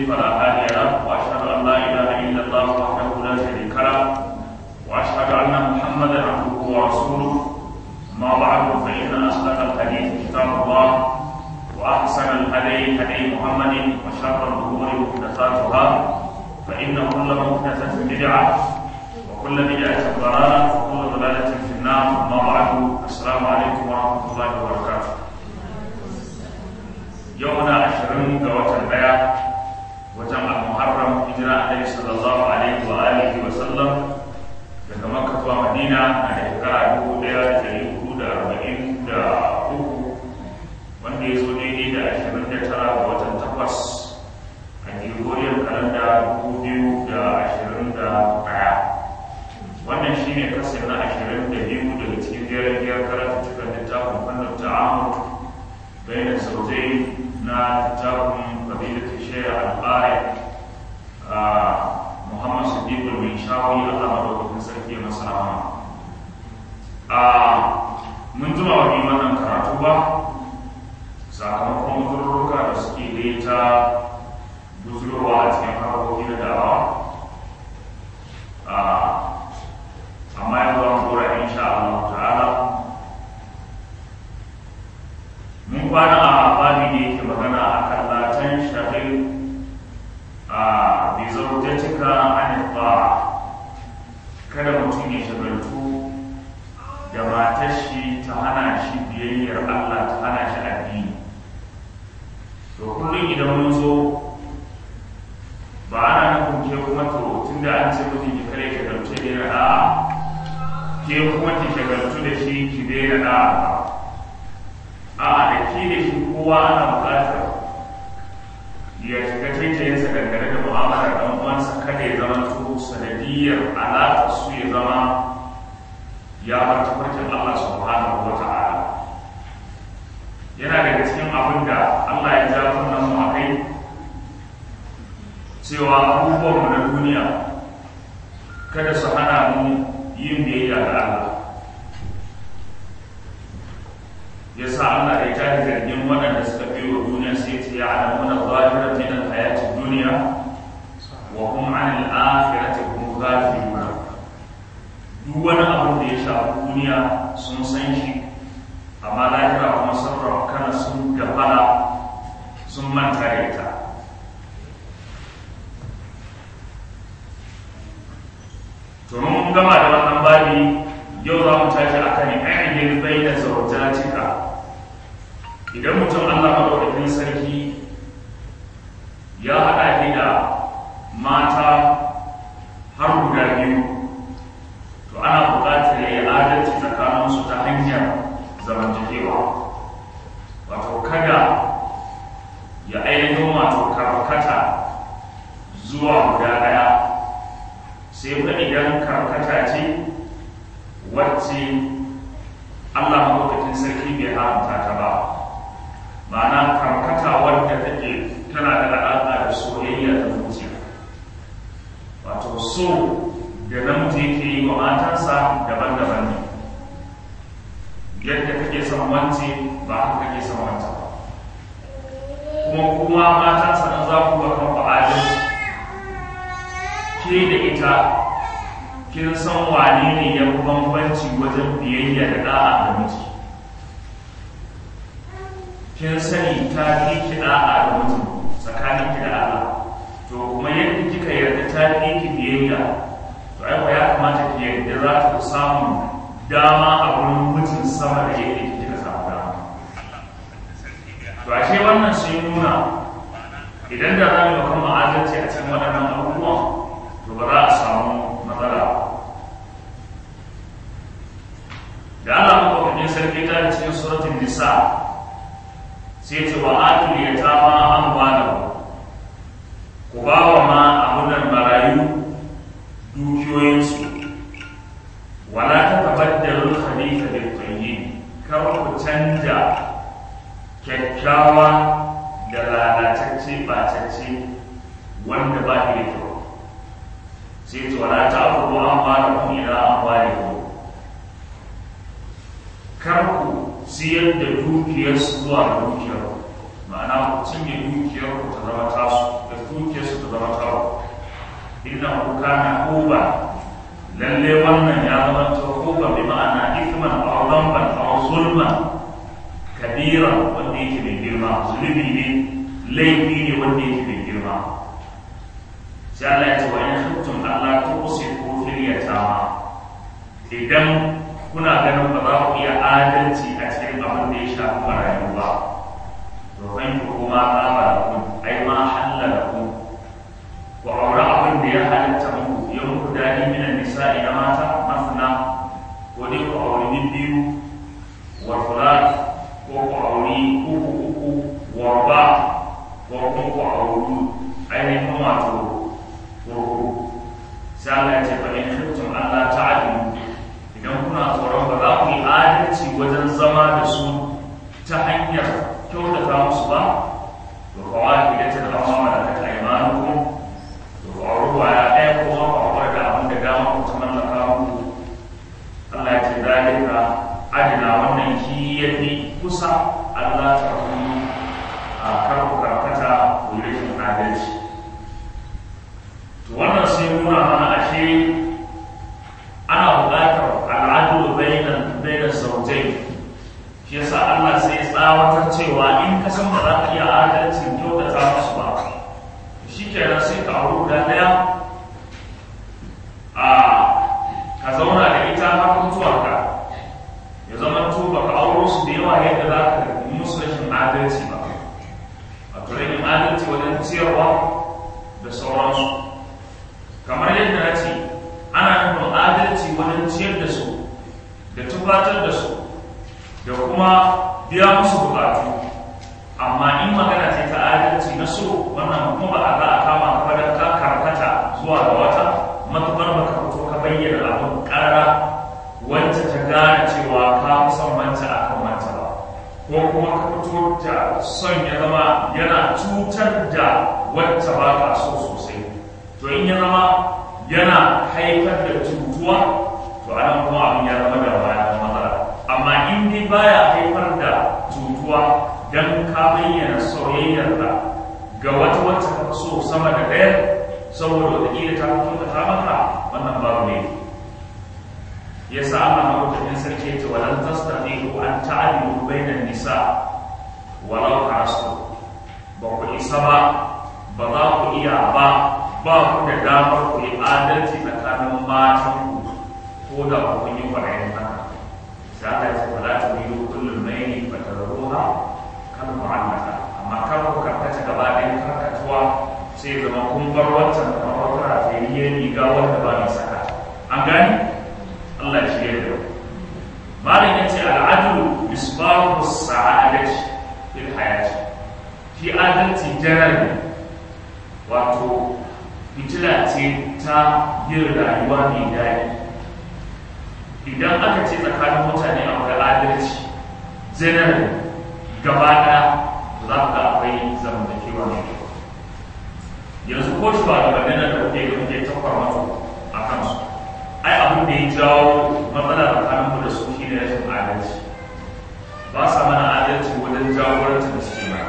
يضلل فلا هادي له واشهد ان لا اله الا الله وحده لا شريك له واشهد ان محمدا عبده ورسوله ما بعد فان اصدق الحديث كتاب الله واحسن الهدي هدي محمد وشر الامور محدثاتها فان كل محدثه بدعه وكل بدعه ضلاله وكل ضلاله في النار اما بعد السلام عليكم ورحمه الله وبركاته يومنا عشرين وتر daya watan al-muharram hijira annabi sallallahu alaihi wa alihi wa sallam daga makka zuwa madina a shekara dubu ɗaya da ɗari hudu da arba'in da uku wanda ya zo daidai da ashirin da tara ga watan takwas a gregorian kalanda dubu biyu da ashirin da ɗaya wannan shi ne kasar na ashirin da biyu daga cikin jerin biyar karatu cikin littafin fannin ta'amur bayan saujai na littafin fadilatul shaykh al-qari Muhammad Siddiq al-Minshawi Allah madaukakin sarki ya masa rahama a mun jima wa bi wannan karatu ba sakamakon uzurruka da suke da ta buzurwa a cikin harkoki na da'awa amma yanzu an kora insha Allah ta'ala mun kwana a babi da yake magana a kan latan shahil a bizaujatika an ta'a kada mutum ya shagaltu da matar shi ta hana shi biyayyar Allah ta hana shi addini to kullum idan mun zo ba ana nufin ke kuma to tunda an ce mutum ki kare shagaltu da yana da'a ke kuma ki shagaltu da shi ki daina da'a ba a da ke da shi kowa ana buƙatar ya shiga taitayinsa dangane da mu'amalar ɗan uwansa kada ya zama to sanadiyar alaƙar su ya zama ya bar tafarkin Allah subhanahu wa ta'ala yana daga cikin abin da Allah ya ja kunnen mu a kai cewa abubuwan mu na duniya kada su hana mu yin biyayya ga Allah ya sa Allah ya tafi zargin waɗanda suka fi wa duniya sai ce ya alamu na zahirar min al-hayatid duniya wa hum an al-akhirati hum ghafilun duk wani abin da ya shafi duniya sun san shi amma lahira kuma sun kana sun gafala sun manta da ita to mun gama da wannan babi yau za mu tashi akan ainihin bayyana zaujatika idan mutum Allah maɗaukakin sarki ya haɗa ki da mata har guda biyu to ana buƙatar ya yi adalci tsakaninsu ta hanyar zamantakewa wato kada ya ainihin wato karkata zuwa guda ɗaya sai fa idan karkata ce wacce Allah maɗaukakin sarki bai haramta ta ba ma'ana karkata wadda take tana da alaƙa da soyayya da zuciya wato so da namiji yake yi wa matansa daban-daban ne yadda kake son wance ba haka kake son wance ba kuma kuma matansa nan za ku ga kan adalci ke da ita kin san wane ne ya fi bambanci wajen biyayya da da'a da miji kin sani ta fi ki da'a da mutum tsakanin ki da Allah to kuma yadda kika yarda ta fi ki biyayya to ai ya kamata ki yarda za ta samu dama a wurin mutum sama da yadda kika samu dama to ashe wannan sun nuna idan da za mu yi kan ma'adalci a cikin waɗannan abubuwan to ba za a samu matsala da Allah makwakwakin sarki ta cikin suratun nisa sai ce wa atul yatama amwalahu ku ba wa ma abunan marayu dukiyoyinsu wala ta tabaddalu khabitha bil tayyib kar ku canja kyakkyawa da lalatacce batacce wanda ba shi da kyau sai ce wala ta abubu amwalahu ila amwalikum kar ku siyar da dukiyarsu zuwa ga dukiyar ma'ana ku cinye dukiyar ku ta zama tasu da dukiyarsu ta zama kawo inna kuka na huba lalle wannan ya zama ta huba bi ma'ana ithman aw dhanban aw zulman kabira wanda yake mai girma zunubi ne laifi ne wanda yake mai girma sai Allah ya ce wa in khiftum alla tuqsitu fil yatama idan kuna ganin ba za ku iya adalci a cikin abin da ya shafi marayu ba to kan ku kuma kama da ku ai ma halla da ku ku aure abin da ya halatta muku ya muku dadi minan nisa'i na mata masana ko dai ku aure biyu wa fulat ko ku aure uku uku wa ba ko kuma ku aure ainihin wato ko sai Allah ya ce fa in khiftum alla ta'dilu idan kuna tsoron ba za ku yi adalci wajen zama da su ta hanyar kyautata musu ba to kawai da ta zama mana da ta imanu to faruwa ya ɗaya kuma faruwa da abin da dama ku ta mallaka muku Allah ya ce zalika adina wannan shi ya fi kusa Allah ta kuma a karku karkata ku yi rashin adalci to wannan sai nuna mana ashe ana buƙatar al'adulu bainan bainan zaujai shi yasa Allah sai tsawatar cewa in ka san ba za ka iya adalcin kyautata musu ba shi kenan sai ka auri guda ɗaya a ka zauna da ita har mutuwarka ya zama to ba ka auro su da yawa yadda za ka yi musu rashin adalci ba wato rashin adalci wajen ciyarwa da sauransu kamar yadda na ce ana nufin adalci wajen ciyar da su da tufatar da su da kuma biya musu bukatu amma in magana ce ta adalci na so wannan kuma ba a za a kama ka da ka karkata zuwa ga wata matukar ba ka fito ka bayyana abin ƙara wacce ta gane cewa ka fi son wance a kan wance ba ko kuma ka fito da son ya zama yana cutar da wacce ba ka so sosai to in ya zama yana haifar da cutuwa to anan kuma abin ya zama da bayan matsala amma in dai baya haifar da cutuwa dan ka bayyana soyayyar da ga wata wacce ka so sama da ɗaya saboda wataƙila ta fito ta maka wannan babu ne ya sa Allah maɗaukakin sarki ya ce walan tastati'u an ta'dilu bainan nisa walau harastu ba ku isa ba ba za ku iya ba ba ku da damar ku yi adalci tsakanin matan ku ko da ku kun yi kwaɗayin haka sai Allah ya ce wala ta biyu kullum mai ne ba ta ruha kan mu'allaka amma kar ku karkata gaba ɗayan karkatuwa sai zama kun bar wancan kamar wata rafiyayyen riga wanda ba mai saka an gani Allah ya shirya da malam ya ce al'adulu misbahu sa'adati fil hayati shi adalci janar wato fitila ce ta yin rayuwa mai daɗi idan aka ce tsakanin mutane akwai adalci janar gaba ɗaya za ka ga akwai zamantakewa mai kyau yanzu ko shi ba da nan da kuke da kuke tafar mata a kansu ai abin da ya jawo matsala tsakanin mu da su shi ne rashin adalci ba sa mana adalci wajen jagoranci da suke mana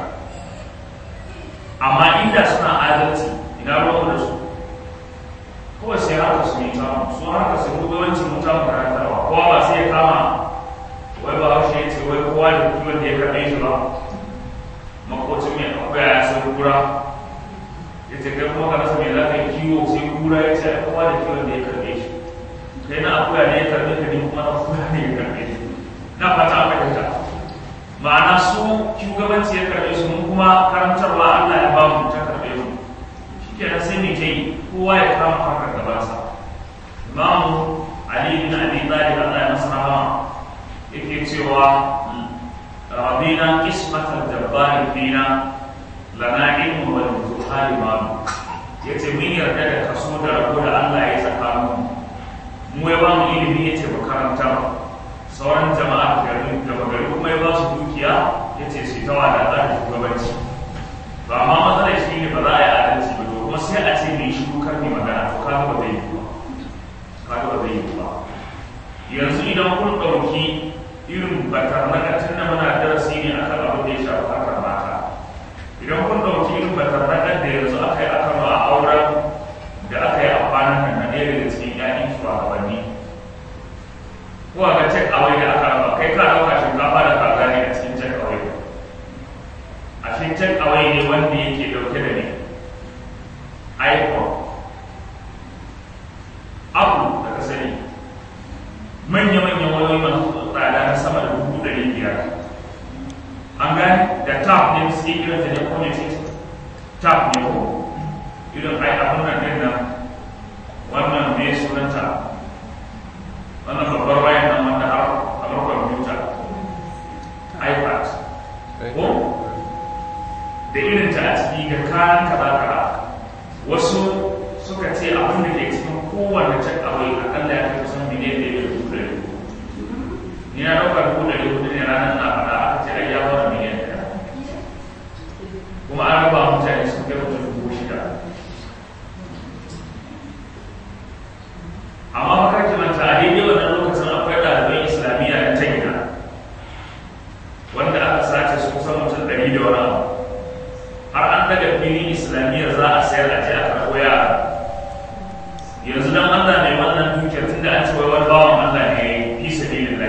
amma inda suna adalci ina ruwan da su kawai sai haka su yi tamu su haka su shugabanci mun tamu karantarwa kowa ba sai ya kama wai ba haushe ya ce wai kowa da kiwon da ya karɓe shi ba makocin mai akwai ya san kura ya ce kai kuma ka rasa mai za ka yi kiwo sai kura ya ce kowa da kiwon da ya karɓe shi kai na akuya ne ya karɓe ka ne kuma na akuya ne ya karɓe shi na fata aka fahimta ma'ana su shugabanci ya karɓe su mun kuma karantarwa Allah ya ba mu ta karɓe mu shikenan sai mai ta yi kowa ya kama harkar gabansa imamu ali bin abi talib Allah ya masa rahama yake cewa rabina qismatal jabbari fina lana ilmu wal zuhari ma yace mun yarda da kaso da rabo da Allah ya saka mu mu ya ba mu ilimi yace mu karanta sauran jama'a da gari da gari kuma ya ba su dukiya yace su ta wada da shugabanci ba ma matsalar shi ne ba za a yi adalci ba to kuma sai a ce mai shiru kar mai magana to kaga ba zai yi ba kaga ba zai yi ba yanzu idan kun ɗauki irin batar na da muna darasi ne akan abin da ya shafi harkar mata idan kun ɗauki irin batarraƙar da yanzu aka yi aka a auren da aka yi a kwanan nan na ɗaya daga cikin ƴaƴan shugabanni ko a ga cek away da aka raba kai ka ɗauka shinkafa da kaza ne a cikin cek away a cikin cek away ne wanda yake ɗauke da ne iphone apple da ka sani manya-manyan wayoyi masu tsada na sama da dubu ɗari biyar an gani da tap ne suke irin da ne committee tap ne ko irin ai abin nan din nan wannan ne sunanta wannan babbar wayan nan wanda har kamar kwamfuta ipad ko da irin ta a ciki ga kayan kaza kaza wasu suka ce abin da ke cikin kowane cek awai akalla ya kai kusan miliyan ɗaya da dubu ɗari ni na ɗauka dubu ɗari hudu ne ranar na faɗa aka ce ai ya fara miliyan ɗaya kuma an raba mutane sun kai mutum dubu shida amma maka kimanta a daidai wannan lokacin akwai ɗaliban islamiyya na china wanda aka sace su kusan mutum ɗari da wani abu har an daga filin islamiyyar za a sayar a je a karɓo yara yanzu dan Allah mai wannan dukiyar tunda an ce wai wani bawan Allah ne fi sabilillah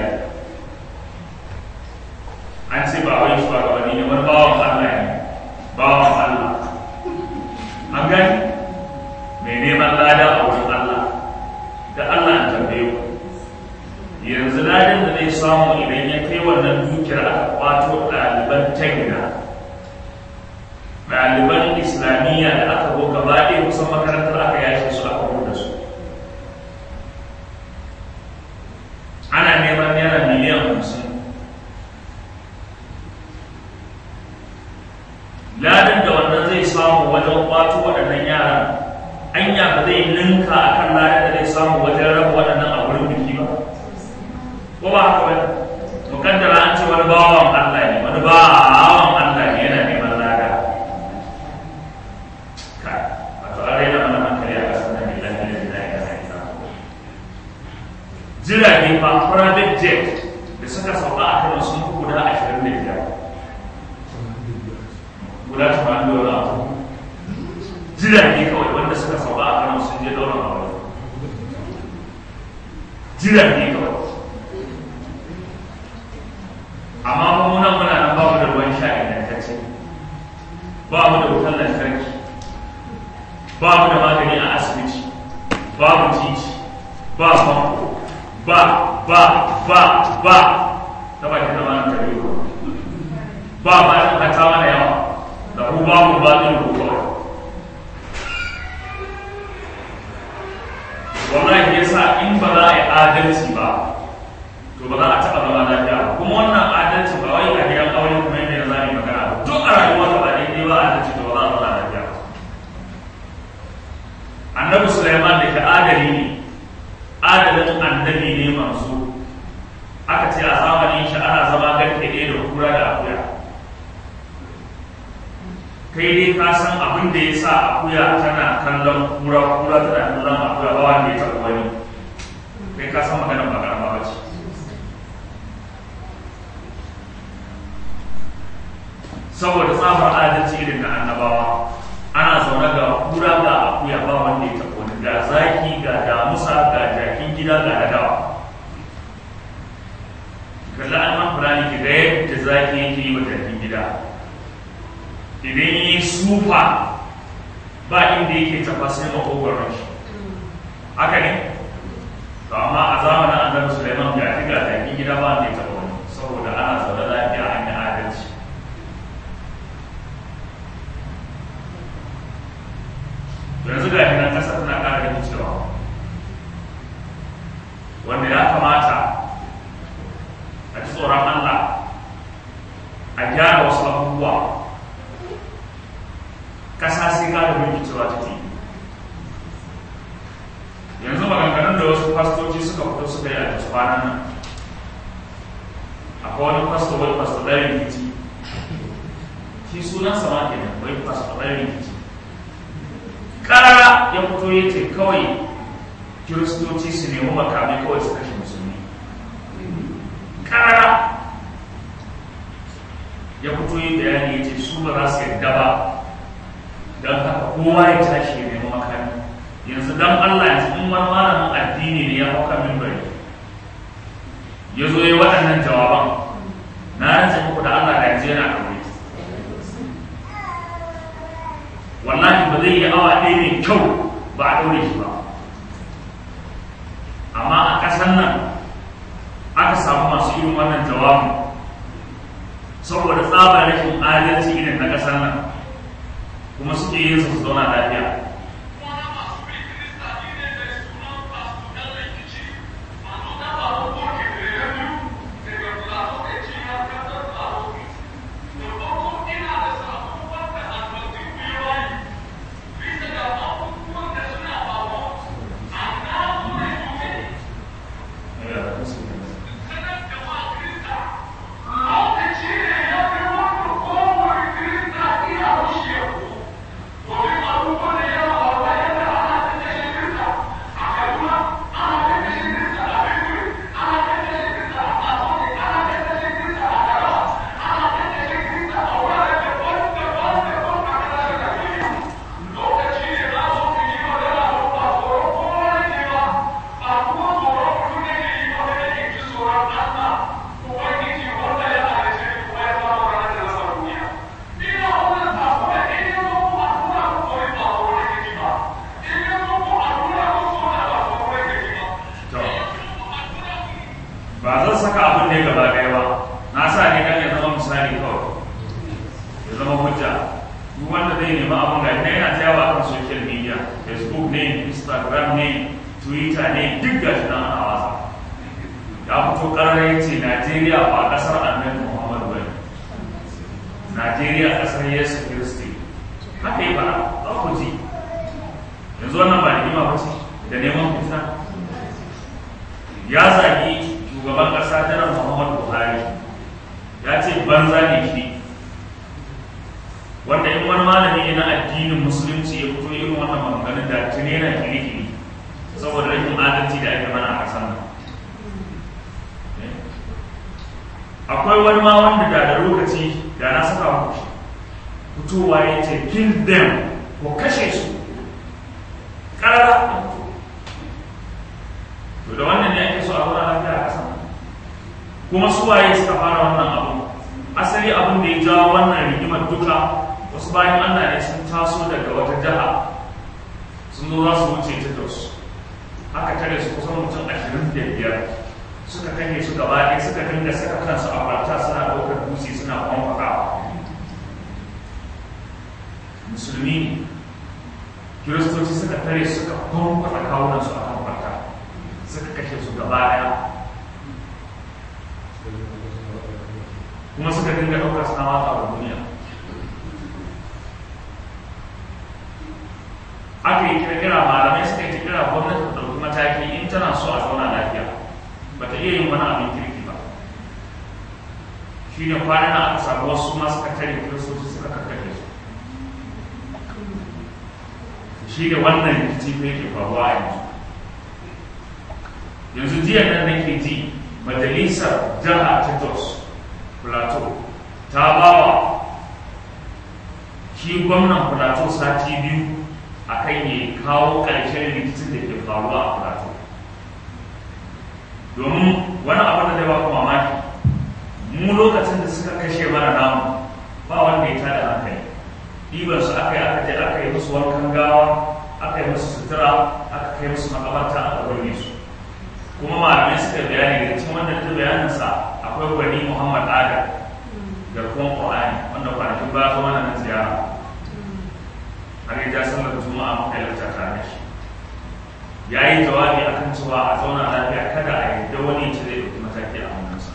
an ce ba wai shugabanni ne wani bawan Allah ne bawan Allah an gani mai neman lada a wurin Allah da Allah an tambaye ku yanzu ladan da zai samu idan ya kai wannan dukiyar aka kwato ɗaliban tagina ɗaliban islamiyya da aka go gaba ɗaya kusan makarantar aka yashe su aka da su ana neman naira miliyan hamsin ladan da wannan zai samu wajen kwato waɗannan yaran anya ba zai ninka a kan ladan da zai samu wajen raba waɗannan a wurin biki ba ko ba haka wani mukaddara an ce wani bawan Allah ne wani bawan Allah ne yana neman lada kai wato an raina mana hankali a ƙasar nan ilan ilan da ya haika jirage fa private jet da suka sauka a kan sun fi guda ashirin da biyar guda tamanin da wani abu jirage kawai wanda suka sauka a kan sun je daular a wani jirage kawai amma mu nan muna nan babu da ruwan sha ingantacce ba mu da wutar lantarki ba mu da magani a asibiti babu titi ba famfo ba ba ba ba ta baki da mana ta biyu ba ba ta hata mana yawa da ku ba mu ba ɗin ku kawai wallahi yasa in ba za a yi adalci ba to ba za a taɓa zama lafiya ba kuma wannan adalci ba wai a gidan aure kuma yadda za mu magana ba duk a rayuwa ta ba daidai ba adalci to ba za a zama lafiya ba annabi Sulaiman da ke adali ne adalin annabi ne manzo aka ce a zamanin shi ana zama garke ɗaya da kura da akuya kai dai ka san abin da ya sa akuya tana kallon kura kura tana kallon akuya ba wanda ya taɓa wani kai ka san maganar ba karama ba ce saboda tsabar adalci irin na annabawa ana zaune ga kura ga akuya ba wanda ya taɓa wani ga zaki ga damusa ga jakin gida ga nadawa kalla an man fulani ki ga yadda zaki yake yi wa jakin gida idan yi sufa ba inda yake tafa sai makogoron shi haka ne to amma a zamanin annabi Sulaiman ga ga jakin gida ba wanda ya taɓa wani saboda ana zaune lafiya an yi adalci yanzu ga nan kasa tana ƙara ganin cewa wanda ya kamata a ji tsoron Allah a gyara wasu abubuwa kasa sai ƙara cewa take yanzu maganganun da wasu fastoci suka fito suka yi a cikin kwanan nan akwai wani fasto wai fasto ɗaya rikici shi sunan sama kenan wai fasto ɗaya rikici karara ya fito ya ce kawai kiristoci su nemi makamai kawai su kashe musulmi karara ya fito yi bayani ya ce su su ba za su yadda ba don haka kowa ya tashi ya nemi makami yanzu don Allah yanzu in wani malamin addini ne ya hauka mimbari ya zo ya waɗannan jawaban na rantsa muku da Allah da yanzu yana ɗaure wallahi ba zai yi awa ɗaya mai kyau ba a ɗaure shi ba amma a ƙasar nan aka samu masu irin wannan jawabin saboda tsabar rashin adalci irin na ƙasar nan kuma suke yin su zauna lafiya ba zan saka abin ne gaba ɗaya ba na sa ne kan ya zama misali kawai ya zama hujja duk wanda zai nemi abin ga ina yana tsayawa kan social media facebook ne instagram ne twitter ne duk gashi nan ana wasa ya fito ƙarar ya ce najeriya ba ƙasar annabi muhammad ba ne najeriya ƙasar yesu kiristi haka yi fara za ku ji yanzu wannan ba rigima ba ce da neman fitina ya zagi shugaban ƙasa janar muhammadu buhari ya ce banza ne shi wanda in wani malami ne na addinin musulunci ya fito irin wannan maganganun da tuni yana kiri-kiri saboda rashin adalci da ake mana a ƙasar nan akwai wani ma wanda da da lokaci da na saka ku fitowa ya ce kill them ko kashe su ƙarara to da wannan ne ake so a zauna lafiya a ƙasa kuma su waye suka fara wannan abu asali abin da ya jawo wannan rigimar duka wasu bayan Allah ne sun taso daga wata jiha sun zo za su wuce ta da su aka tare su kusan mutum ashirin da biyar suka kanye su gaba ɗaya suka dinga saka kansu a kwalta suna ɗaukar dutse suna kwamfakawa musulmi ne kiristoci suka tare suka kwamfaka kawunansu a kan kwalta suka kashe su gaba ɗaya kuma suka dinga ɗaukar suna watsa wa duniya aka yi kirkira malamai suka yi kira gwamnati ta ɗauki mataki in tana so a zauna lafiya ba ta iya yin wani abin kirki ba shi ne kwanan na aka samu wasu ma suka tare kiristoci suka karkashe su shi ne wannan rikici ne ke faruwa a yanzu yanzu jiya nan nake ji majalisar jiha ta jos plateau ta bawa shi gwamnan plateau sati biyu a kan ya kawo ƙarshen rikicin da ke faruwa a plateau domin wani abu da zai ba ku mamaki mu lokacin da suka kashe mana namu ba wanda ya tada hankali ɗiban su aka yi aka je aka yi musu wankan gawa aka yi musu sutura aka kai musu makabarta aka gurbe su kuma malamai suka bayani da cikin wannan ta bayaninsa akwai gwani muhammad adam garkuwan ƙwa'ani wanda kwanakin ba zo mana na ziyara har ya ja sallar juma'a muka yi tare da shi ya yi jawabi a kan cewa a zauna lafiya kada a yadda wani ce zai ɗauki mataki a hannunsa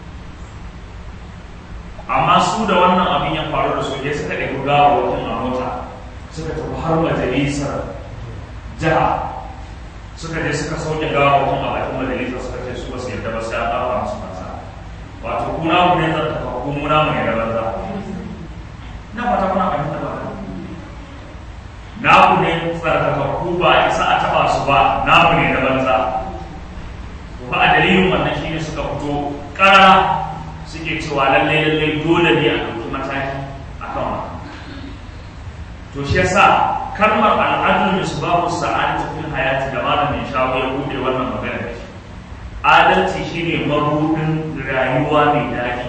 amma su da wannan abin ya faru da su ya suka ɗauki gawa wajen a mota suka tafi har majalisar jiha suka je suka sauke gawa wajen a bakin majalisar suka ce su ba su yadda ba sai an ɗaura musu kansa wato kuna mu ne zan tafa ko muna mu ne da banza na fata kuna fahimta ba na ku ne tsarkakakku ba a isa a taba su ba na ku ne da banza ba a dalilin wannan shine suka fito ƙara suke cewa lallai lallai dole ne a ɗauki mataki a akan wannan to shi yasa kalmar al'adul misbahu sa'adatu fil hayati da malamin shawo ya bude wannan magana da shi adalci shine mabudin rayuwa mai daɗi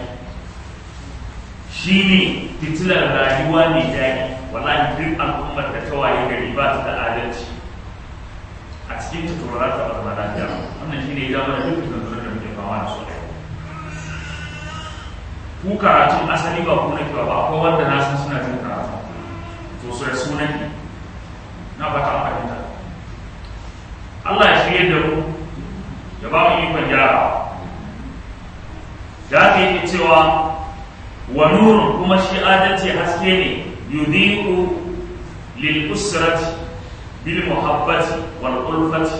shine fitilar rayuwa mai daɗi wallahi duk al'ummar da ta waye gari ba ta da adalci a cikin ta to ba za ta bar lafiya wannan shine ya zama da duk zanzuran da muke fama da su ku karatun asali ba ku nake ba akwai wanda na san suna jin karatu to sai sunan ne na fata an fahimta Allah ya shirye da mu ya ba mu ikon gyara da aka yi cewa wa nurun kuma shi adalci haske ne yudiku lil usrati bil muhabbati wal ulfati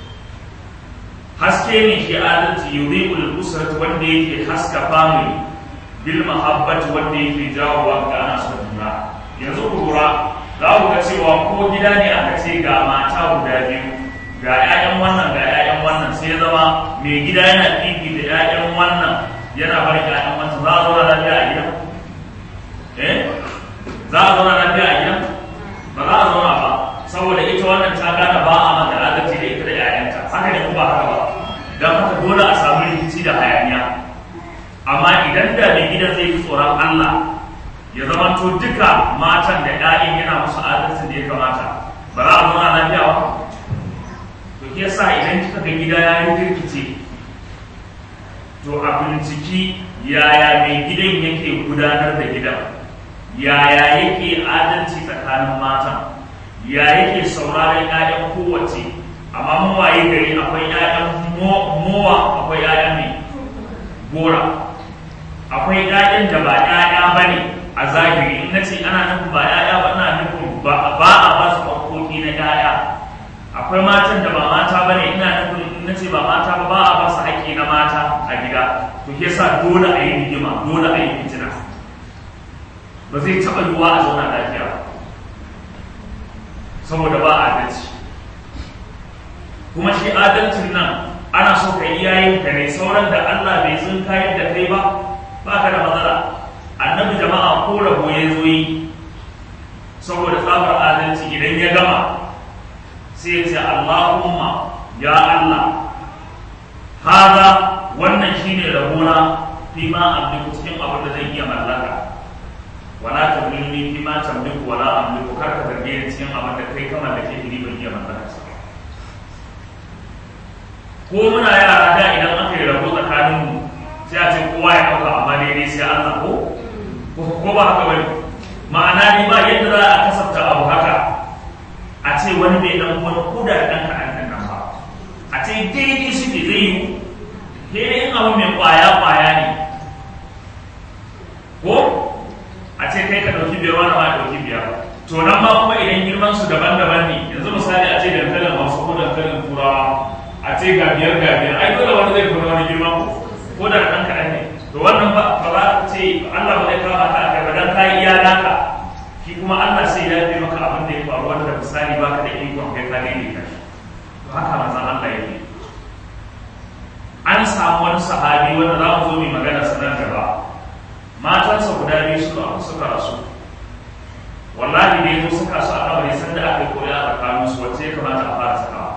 haske ne shi adalci yudiku lil usrati wanda yake haska family bil muhabbati wanda yake jawowa ga ana son juna yanzu ku lura za ku ga cewa ko gida ne aka ce ga mata guda biyu ga 'ya'yan wannan ga 'ya'yan wannan sai zama mai gida yana fifi da 'ya'yan wannan yana bari 'ya'yan wannan za a zauna lafiya a gida eh za a zauna lafiya a gida ba za a zauna ba saboda ita wannan ta gane ba a mata adalci da ita da 'ya'yanta haka ne ko ba haka ba don haka dole a samu rikici da hayaniya amma idan da mai gidan zai yi tsoron Allah ya zama to duka matan da ɗayan yana musu adalci da ya kamata ba za a zauna lafiya ba to ke sa idan kika ga gida ya yi kirkice to a binciki yaya mai gidan yake gudanar da gidan yaya yake adalci tsakanin matan ya yake sauraron 'ya'yan kowace amma mun waye gari akwai 'ya'yan mowa akwai 'ya'yan mai gora akwai 'ya'yan da ba 'ya'ya ba ne a zahiri in na ce ana nufin ba 'ya'ya ba ina nufin ba a ba su ƙwaƙoƙi na 'ya'ya akwai matan da ba mata ba ne ina nufin in na ce ba mata ba ba a ba su haƙƙi na mata a gida to ke sa dole a yi rigima dole a yi fitina ba zai taɓa yiwuwa a zauna lafiya ba saboda ba adalci kuma shi adalcin nan ana so ka yi yayin ka ne sauran da Allah bai sun kayan da kai ba ba ka da matsala annabi jama'a ko rabo ya zo yi saboda tsabar adalci idan ya gama sai ya ce Allahumma ya Allah haza wannan shine rabona fi ma amliku cikin abin da zan iya mallaka wala tamlini fi ma tamliku wala amliku kar ka zarge ni cikin abin da kai ka mallake ni ban iya mallaka sa ko muna yara da idan aka yi rabo tsakanin mu sai a ce kowa ya ɗauka amma daidai sai Allah ko ko ba haka bane ma'ana ne ba yadda za a kasafta abu haka a ce wani bai dan wani koda da ɗan kaɗan ɗan nan ba a ce daidai suke zai yi daidai in abu mai ƙwaya ƙwaya ne ko a ce kai ka ɗauki biyar wani ma ya ɗauki biyar to nan ma kuma idan girman su daban-daban ne yanzu misali a ce dankalin hausa ko dankalin turawa a ce ga biyar ga biyar ai dole wani zai kuma wani girma ko ko da ɗan kaɗan ne to wannan ba ba za ka ce Allah ba zai kama ka akai ba dan kai iya naka shi kuma Allah sai ya yi maka abin da ya faru wanda misali baka da ikon kai ka daidai ka to haka manzon Allah yake an samu wani sahabi wanda za mu zo mu magana sanar gaba matansa guda biyu suka suka rasu wallahi da yazo suka su a kabari sanda aka yi koya a tsakaninsu wacce ya kamata a fara sakawa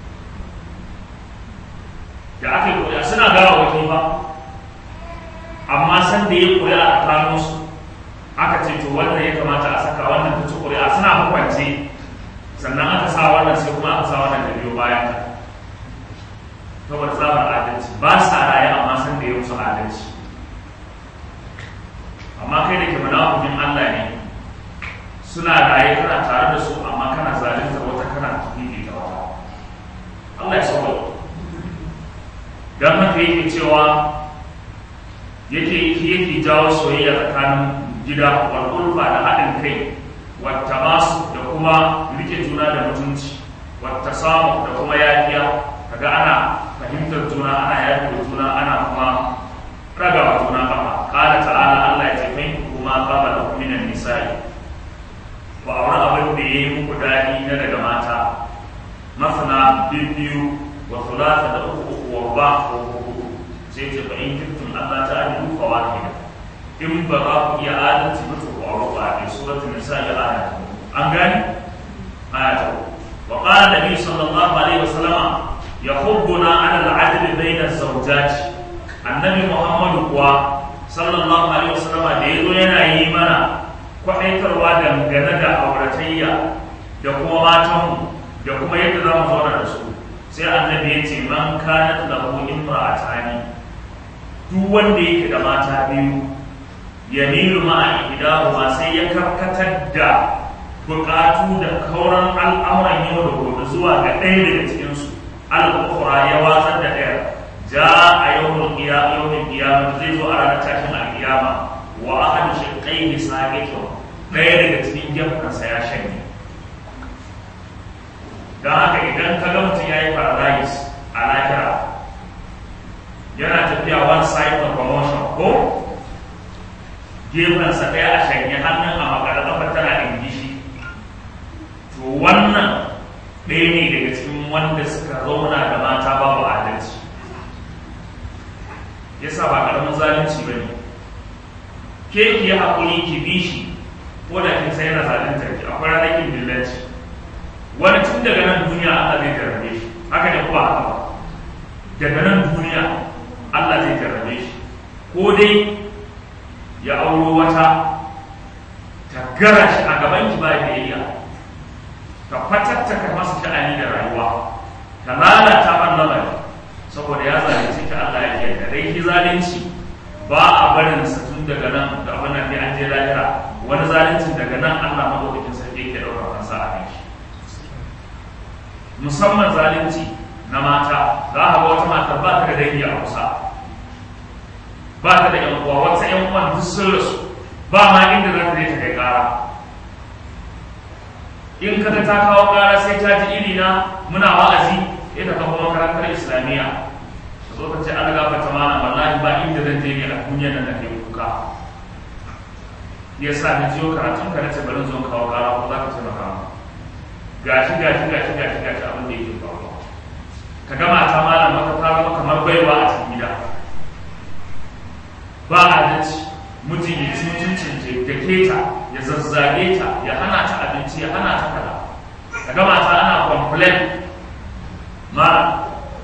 da aka yi koya suna gawa wakil ba amma san da ya koya a tsakanin su aka ce to wannan ya kamata a saka wannan ta ci koya suna hukwance sannan aka sa wannan sai kuma aka sa wannan da biyo bayan ta saboda tsabar adalci ba sa raye amma san da ya musu adalci amma kai da ke munafukin Allah ne suna raye kana tare da su amma kana zalunta wata kana tafi da wata Allah ya sauka don haka yake cewa yake yake jawo soyayya tsakanin gida wal ulfa da haɗin kai wata masu da kuma rike juna da mutunci wata samu da kuma yafiya kaga ana fahimtar juna ana yafi juna ana kuma raga wa juna kafa kala ta'ala Allah ya ce kai kuma qaba da minan nisa'i ba aure abin da yayi muku dadi na daga mata masana biyu wa thulatha da uku uku wa ba ko uku sai ce fa in kuntum Allah ta'ala fa wahida in ba za ku iya adalci ba to faru ba a suratul nisa ya aya an gani aya ta wa qala nabi sallallahu alaihi wasallam yahubbuna ala al-adl bayna az-zawjat annabi muhammadu kuwa sallallahu alaihi wasallam da yazo yana yi mana kwaɗaitarwa dangane da auratayya da kuma matanmu da kuma yadda za mu zauna da su sai annabi ya ce man kanat lahu imra'atani duk wanda yake da mata biyu yamilu ma'a ihdahuma sai ya karkatar da bukatu da kauran al'amuran yau da gobe zuwa ga ɗaya daga cikin su al-ukhra ya watsar da ɗaya ja a yawmul qiyamah yawmul qiyamah zai zo a ranar tashin al-qiyama wa ahadu shiqqaihi saqitu ɗaya daga cikin gefansa ya shanye don haka idan ka ga mutum ya yi paradise a lahira yana tafiya one side of promotion ko gefensa ɗaya a shanye hannun a makara kafar tana ingishi to wannan ɗaya ne daga cikin wanda suka zauna da mata babu adalci yasa ba ƙaramin zalunci ba ne ke ki yi haƙuri ki bi shi ko da kin sai yana zalunta ki akwai ranar kin dillanci wani tun daga nan duniya Allah zai jarrabe shi haka ne kuma haka ba daga nan duniya Allah zai jarrabe shi ko dai ya auro wata ta gara shi a gaban ki ba biyayya ta fatattaka masa sha'ani da rayuwa ta lalata man lamari saboda ya zalunci ta Allah ya yarda dai ki zalunci ba a barin sa tun daga nan da abin nan an je lahira wani zaluncin daga nan Allah madaukakin sarki yake daukar kansa a kan shi musamman zalunci na mata za a ga wata mata ba ta da dangi a kusa ba ta da yan uwa wata yan uwan duk sun rasu ba ma inda za ta je ta kai kara in ka ta kawo kara sai ta ji iri na muna wa'azi ita ka kuma makarantar islamiyya ka zo ka ce an gafarta mana wallahi ba inda zan je ne a duniyar nan da ke kuka ya sa na jiyo karatun ka na ce bari zo kawo kara ko za ka taimaka mu gashi gashi gashi gashi gashi abin da yake faruwa ka ga mata malam maka ta zama kamar baiwa a cikin gida ba adalci mutum ya ci mutuncin da keta ya zazzage ta ya hana ta abinci ya hana ta kaza ka ga mata ana complain ma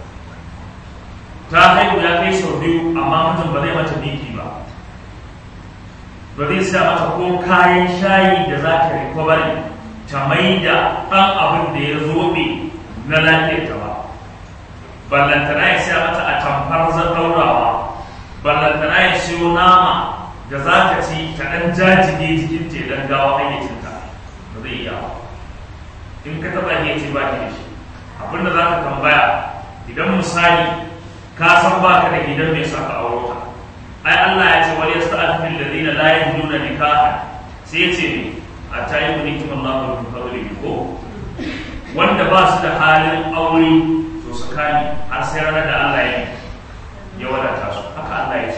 ta haihu ya kai sau biyu amma mutum ba zai mata biki ba ba zai sa mata ko kayan shayi da za ta recovery ta mai da ɗan abin da ya zobe na lafiyarta ba ballantana ya sa mata a tamfar zan ɗaurawa ballantana ya siyo nama da za ta ci ta ɗan jajige jikin ta don gawa hayyacinta ba zai iya ba in ka taɓa iya ce ba ki da shi abin da za ka tambaya idan misali ka san ba ka da gidan mai saka auro ka ai Allah ya ce wal yasta'afu alladhina la yajiduna nikaha sai ya ce ne a ta yi wani kiman lafa min fadli ko wanda ba su da halin aure to su kani har sai ranar da Allah ya ya wadata su haka Allah ya ce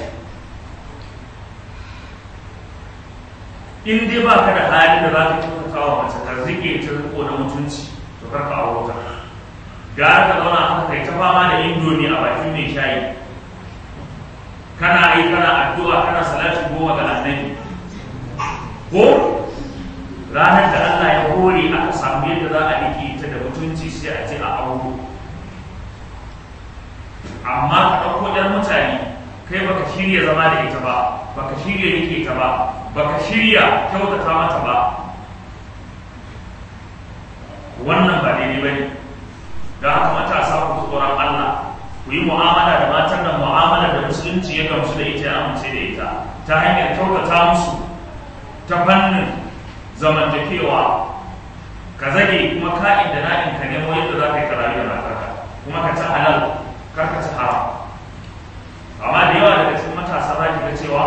in dai ba ka da halin da za ka kyautata wa mace ka rike ta riko na mutunci to kar ka auro ta gara ka zauna haka kai ta fama da indomi a bakin mai shayi kana yi kana addu'a kana salati goma ga annabi ko ranar da Allah ya hore aka samu yadda za a rike ta da mutunci sai a ce a auro amma ka ɗauko ɗan mutane kai baka shirya zama da ita ba baka shirya rike ta ba baka shirya kyautata mata ba wannan ba daidai ba ne da haka matasa ku tsoron Allah ku yi mu'amala da matan nan mu'amala da musulunci ya gamsu da ita ya amince da ita ta hanyar kyautata musu ta fannin zamantakewa ka zage kuma ka'in da na'in ka nemo yadda za ka yi karayi da matarka kuma ka ci halal kar ka ci haram amma da yawa daga cikin matasa za ki ga cewa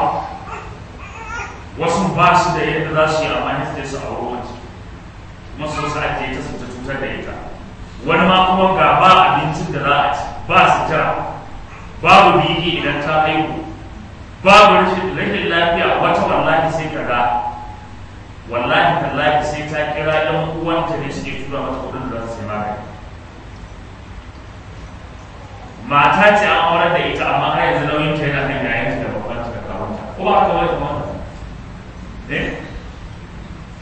wasu ba su da yadda za su yi amfani da su a wurin kuma su sa ake ta su ta cutar da ita wani ma kuma ga ba abincin da za a ci ba sutura babu biki idan ta haihu babu rashin lafiya wata wallahi sai ka ga wallahi tallahi sai ta kira ɗan uwanta ne suke tura mata kuɗin da za su sai magani mata ce an aurar da ita amma har yanzu nauyin ta yana kan yayanta da babban ta da kawunta ko ba haka wani kuma ne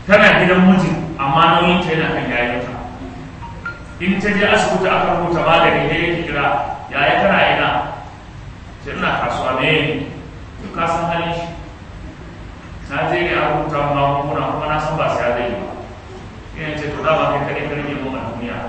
tana gidan mijin amma nauyin ta yana kan yayinta in ta je asibiti aka rubuta magani ne ya kira yaya kana ina sai ina kasuwa ne to ka san halin shi na je ne a rubuta magunguna kuma na san ba sai ya zai ba ina ce to dama kai kaɗai karfe mun a duniya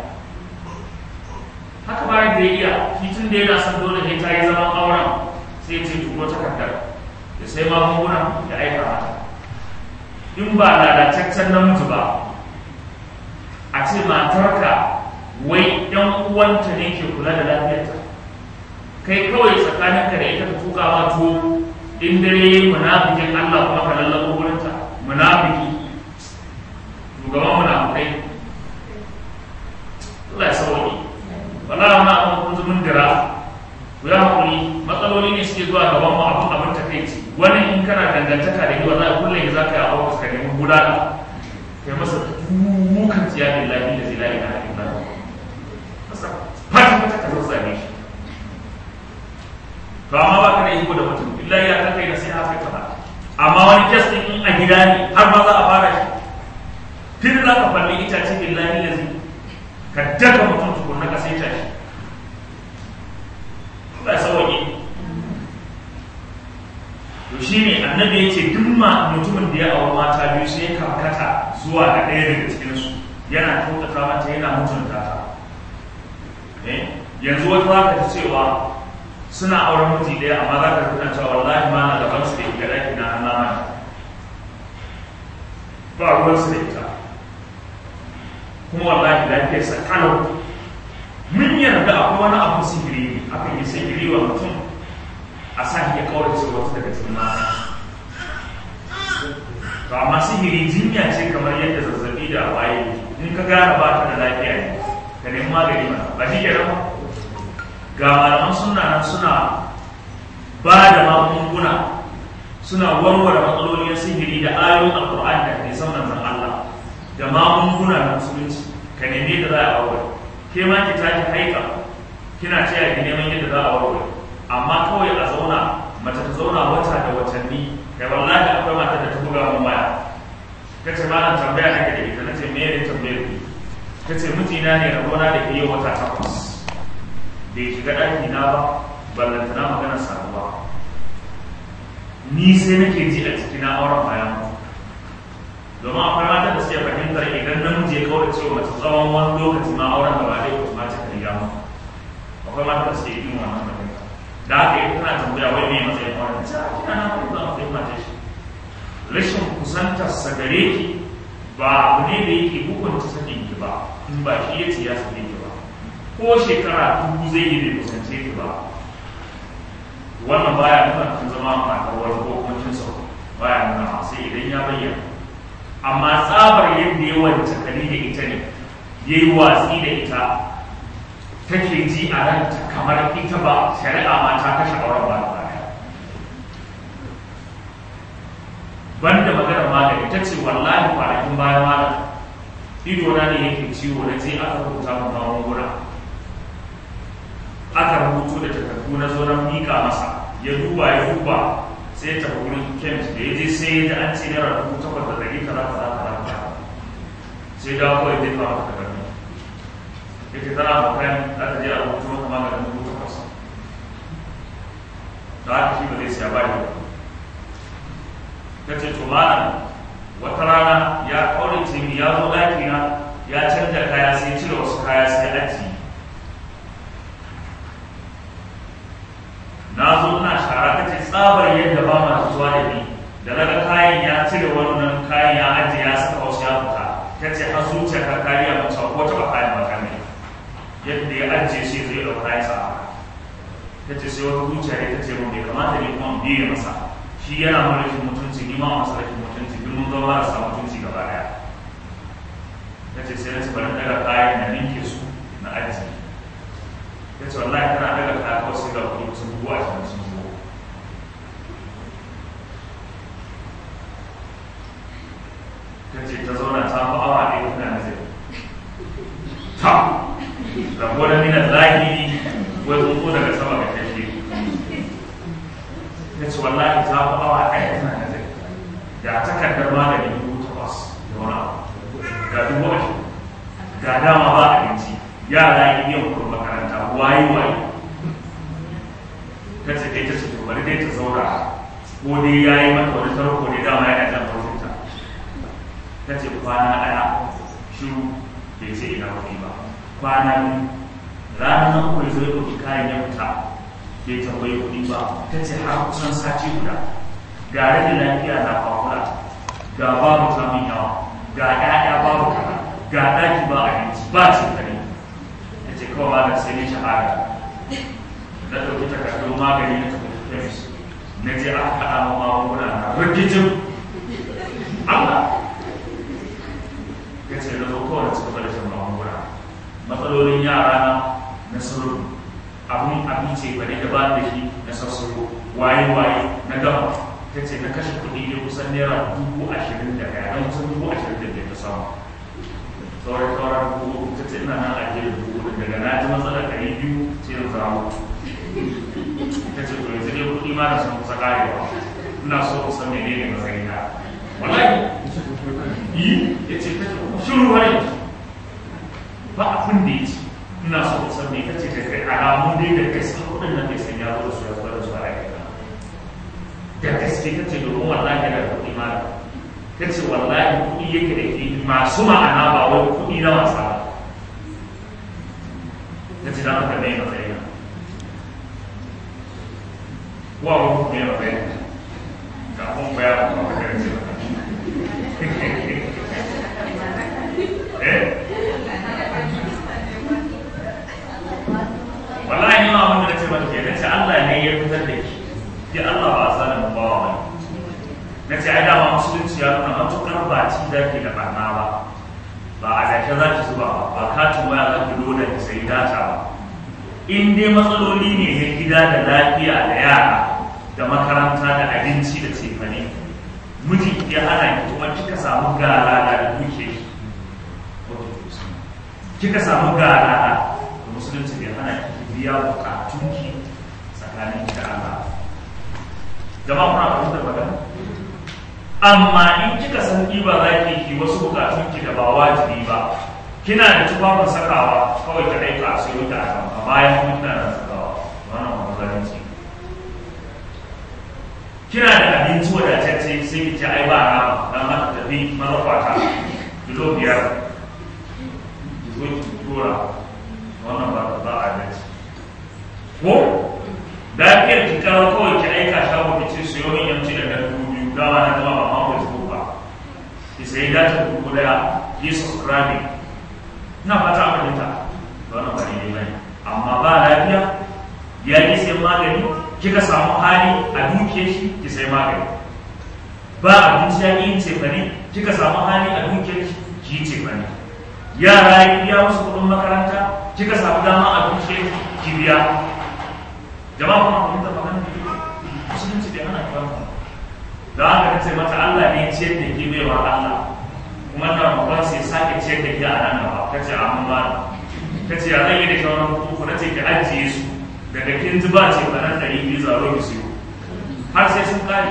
haka ba da ya iya shi tun da yana son dole ne ta yi zaman auren sai ya ce turo takardar ya sai magunguna ya aika mata in ba lalataccen namiji ba a ce matarka wai ɗan uwanta ne ke kula da lafiyarta kai kawai tsakaninka da ita ka tuka ma tuwo in dare yayi munafikin Allah kuma ka lallabo wurinta munafiki shugaban munafikai Allah ya sauki wala ma abin kun zumun dira ku ya hakuri matsaloli ne suke zuwa gaban mu abin abin takaici wani in kana dangantaka da yi wallahi kullum za ka yi a ofis ka nemi gudana kai masa dukan tsiya billahi da zai la ilaha illallah masa fata fata ka zo same shi to amma ba ka da iko da mutum billahi ya ka kai da sai haka ka ba amma wani kes din in a gida ne har ma za a fara shi tun za ka falli itace billahi lazi ka daga mutum tukunna ka sai tashi ba sauƙi to shine annabi ya ce duk ma mutumin da ya auri mata biyu sai ya karkata zuwa ga ɗaya daga cikinsu yana kyautata mata yana mutunta ta yanzu wata za ka ji cewa suna auren miji ɗaya amma za ka tuna cewa wallahi ma na gaban su da ke ɗaki na an nama ba ruwan su da ita kuma wallahi lafiyar sa kalau mun yarda akwai wani abu sihiri ne akan yi sihiri wa mutum a sa ya kawar ce wata daga cikin mata to amma sihiri jinya ce kamar yadda zazzabi da waye in ka gane ba ta da lafiya ne ka nemi magani mana ba shi ke ba ga malaman suna nan suna ba da magunguna suna warware matsalolin sihiri da ayoyin alkur'ani da hadisan manzon Allah da magunguna na musulunci ka nemi da za a warware ke ma ki tashi haika kina cewa ki neman yadda za a warware amma kawai a zauna mace ta zauna wata da watanni kai wallahi akwai mata da ta buga mun waya kace malam tambaya nake da ita nace me ne tambayar ki kace mijina ne rabona da ke yi wata takwas bai shiga ɗaki na ba ballantana magana saduwa ni sai nake ji a ciki na auren bayan domin akwai mata da suke fahimtar idan namiji ya kawai cewa mace tsawon wani lokaci ma auren da ba dai ko ma cika riga ma akwai mata da suke yin wannan fahimta da haka ita tana tambaya wai me matsayin auren ta kina na kuma za matsayin mata shi rashin kusantar sa gare ki ba abu ne da yake hukunta sakin ki ba in ba shi ya ce ya sake ki ba ko shekara dubu zai yi bai kusance ki ba wannan baya nuna kun zama matar wani ko kuma kin sau baya nuna sai idan ya bayyana amma tsabar yadda ya wance kali da ita ne ya yi watsi da ita take ji a ranta kamar ita ba shari'a ma ta kashe auren ba da baya banda maganar magani ta ce wallahi kwanakin baya malam ido na ne yake ciwo na je aka rubuta mu magunguna aka rubutu da takardu na zo na miƙa masa ya duba ya duba sai ta wurin kemis da ya je sai ya an ce naira dubu takwas da ɗari kaza kaza kaza kaza sai da kawai zai fara takardu ya ce tana bakan za ta je a rubutu maka maganin dubu takwas da haka shi ba zai siya ba da ta ce to malam wata rana ya kaurace mi ya zo ɗaki na ya canja kaya sai cire wasu kaya sai aji na zo ina shara ta ce tsabar yadda ba ma zuwa da ni da naga kayan ya cire wannan kayan ya ajiye ya saka wasu ya fita ta ce har zuciya ta kariya mace ko taɓa kayan ba kan yadda ya ajiye shi zai ɗauka kayan sa ta ce sai wata zuciya ne ta ce mun bai kamata ne kuma biye masa shi yana mulkin mutunci ni ma masa rashin mutunci duk mun zama marasa mutunci gaba daya ta ce sai na ce bari daga kayan na ninke su na aji ta ce wallahi tana daga kaya kawai sai ga kuɗi sun bugu a cikin sun bugu ta ce ta zauna ta fi awa ɗaya tana nazari ta rabo da minar zahiri wai tsuntsu daga sama ga kashe ya ce wallahi ta fi awa ɗaya tana nazari da takardar magani dubu takwas da wani waye waye ta ce dai ta ce to bari dai ta zauna ko dai ya yi mata wani tarko ne dama yana jan farfinta ta ce kwana ɗaya shiru bai ce ina kuɗi ba kwana biyu ranar nan kuwa zai ɗauki kayan ya fita bai tambayi kuɗi ba ta ce har kusan sati guda ga rashin lafiya na kwakura ga babu samun yawa ga ƴaƴa babu kaza ga ɗaki ba abinci ba cikari ta ce kawai ba da sai ne shahada na ɗauki takardun magani na tafi kemis na je aka haɗa ma magunguna na rikicin Allah ya ce na zo kawai suka bada shan magunguna matsalolin yara na na sauro abun abinci ba ne da ba da shi na sassaro waye waye na gama ta ce na kashe kuɗi ne kusan naira dubu ashirin da ɗaya na kusan dubu ashirin da biyar ta samu sauran sauran dubu ta ce ina nan a jirin dubu daga na ji matsalar ɗari biyu sai na samu ta ce to yanzu dai kuɗi ma da sun kusa ƙarewa ina so ku san menene matsayi na wallahi yi ya ce ta ce shiru wani ba abin da ya ce ina so ku san me ta ce da kai alamun dai da gaske kuɗin nan bai san ya zo da su ya zo da su a rayuwa da gaske ta ce domin wallahi da kuɗi ma ta ce wallahi kuɗi yake da ke masu ma'ana ba wai kuɗi na wasa ba ta ce da maka mai matsayi na wa wani mai matsayi na kafin bayan ba ka da ce eh wallahi ni ma abin da ce mata ke nace Allah ne ya fitar da ki ki Allah ba sa da bawa ba nace ai dama musulunci ya nuna matukar ba ci da ke da barna ba ba a zake za ki zuba ba ba katin waya za ki loda ki sai data ba in dai matsaloli ne na gida da lafiya da yara da makaranta da abinci da cefane miji ya hana ki kuma kika samu gara da duke kika samu gara da musulunci bai hana ki biya bukatunki tsakanin ki da Allah jama'a kuna fahimtar magana amma in kika san ba za ki ki wasu bukatunki da ba wajibi ba kina da tufafin sakawa kawai ka aika a sayo da a bayan kuma kina da sakawa wannan wani zalunci kina da abinci wadatacce sai ki ce ai ba rama dan haka tafi mazakwata kilo biyar ki zo ki tura wannan ba ba a dace ko lafiyar ki kawo kawai ki aika shago ki ce siyo min yanci da nan dubu biyu gawa na gama ba ma facebook ba ki sayi data dubu daya ki subscribe ina fata a fahimta wannan ba daidai bane amma ba lafiya ya ki sayan magani kika samu hali a duke shi ki sayi magani ba abinci ya yin cefane kika samu hali a duke shi ki yi cefane yara ya biya musu kuɗin makaranta kika samu dama a duke ki biya jama'a kuma kun ta magana da musulunci bai hana kiran ba da haka ce mata Allah ne ciyar da ke baiwa Allah kuma na babban sai sake ciyar da ke a nan gaba ta ce amma ba ta ce ya zan yi da shawarar kuku na ce ki ajiye su daga kin ji ba ce ba nan ɗari biyu zaro ki siyo har sai sun kare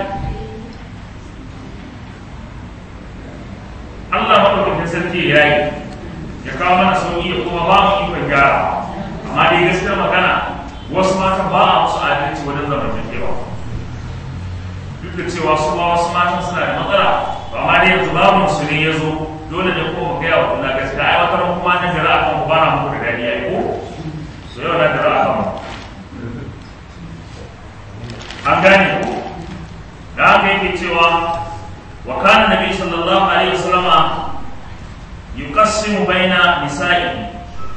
Allah maɗaukakin sarki ya yi ya kawo mana sauƙi da kuma ba mu ikon gyara amma dai gaskiyar magana wasu mata ba a musu adalci wajen zamantakewa duk da cewa su ba wasu matan suna da matsala ba ma dai yanzu babu su ne ya zo dole ne ko mu gaya wa kuna gaskiya ai wata ran kuma na jira akan ku ba na muku da dadi ai ko so yau na jira akan mu an gane ko da haka yake cewa wa kana nabi sallallahu alaihi wasallama yuqassimu baina nisa'ihi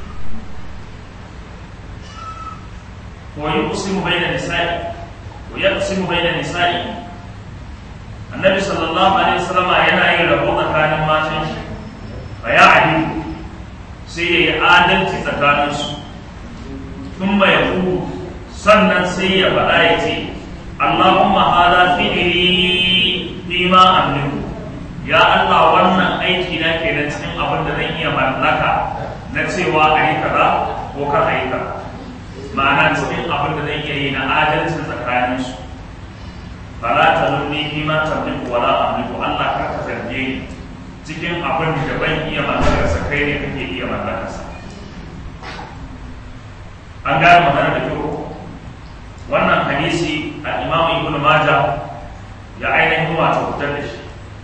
ويقسم بين نسائه ويقسم بين نسائه النبي صلى الله عليه وسلم yana yin rabo tsakanin matan shi fa ya adilu sai ya yi adalci tsakanin su tun bai yaku sannan sai ya faɗa ya ce Allahumma hada fi'li fi ma amliku ya Allah wannan aiki na kenan cikin abin da zan iya mallaka na cewa a yi kaza ko kar a yi kaza ma'ana cikin abin da zai iya yi na adalcin tsakanin su fala ta nuni fi ma tamliku wala amliku Allah kar ka zarge ni cikin abin da ban iya mallakar sa kai ne kake iya mallakar sa an gane magana da kyau wannan hadisi a imam ibn majah ya ainihin wato fitar da shi